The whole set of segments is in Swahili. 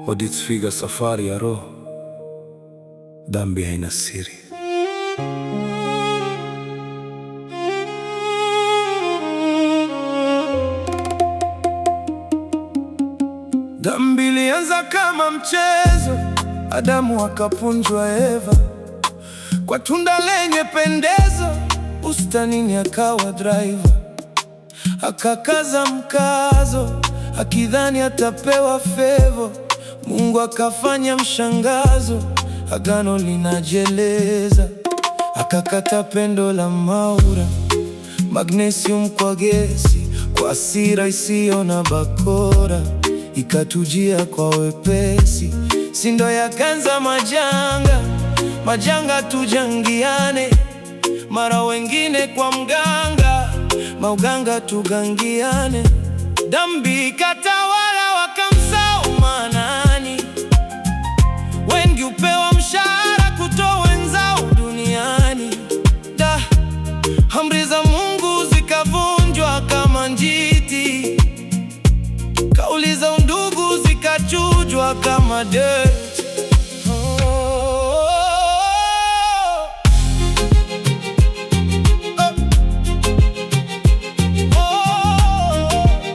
Odith Figa, safari ya roho. Dhambi haina siri. Dhambi ilianza kama mchezo, Adamu akapunjwa Eva kwa tunda lenye pendezo, bustanini akawa driver, akakaza mkazo akidhani atapewa fevo. Mungu akafanya mshangazo, agano linajeleza, akakata pendo la Maura, magnesium kwa gesi, kwa hasira isiyo na bakora, ikatujia kwa wepesi, sindo yakanza majanga, majanga tujangiane, mara wengine kwa mganga, mauganga tugangiane, dhambi katawala wakamsahau Manani, wengi upewa mshahara kutoa wenzao duniani. Da, amri za Mungu zikavunjwa kama njiti, kauli za undugu zikachujwa kama dirt. Oh, oh, oh, oh.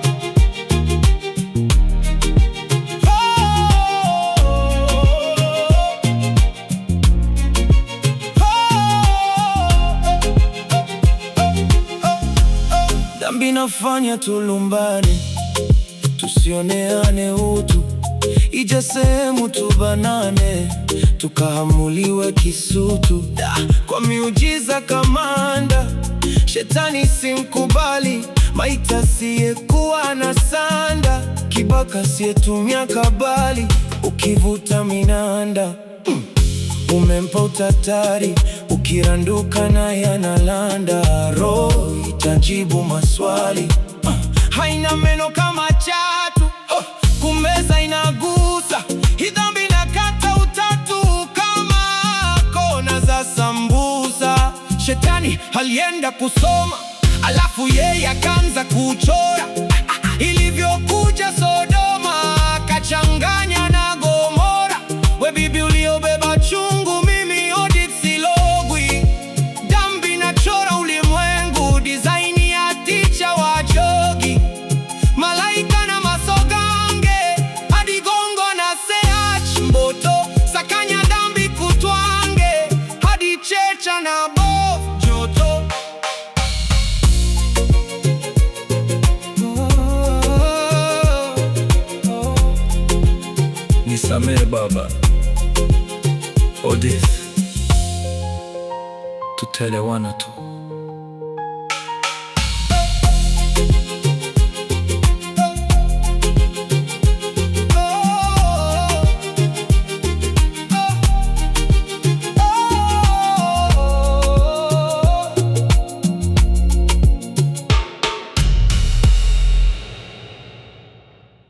Dhambi nafanya tulumbane, tusioneane utu, ija sehemu tubanane, tukahamuliwe kisutu. Da, kwa miujiza kamanda, shetani simkubali, maita siyekuwa na sanda, kibaka siyetumia kabali, ukivuta minanda mm. Umempa utatari, ukiranduka na yanalanda, roho itajibu maswali Ah, haina meno kama chatu Oh, kumeza inagusa, hii dhambi inakata utatu kama kona za sambusa. Shetani alienda kusoma, alafu yeye akaanza kuchora ilivyokuja Sodoma, akachanganya na Gomora. We bibi uliobeba chungu, mimi Odith silogwi. Dhambi nachora ulimwengu, design ya ticha wa jogi, malaika na masogange, hadi gongo na seach mboto, sakanya dhambi kutwange, hadi checha na bof joto Nisamehe baba. Odith, tutaelewana tu.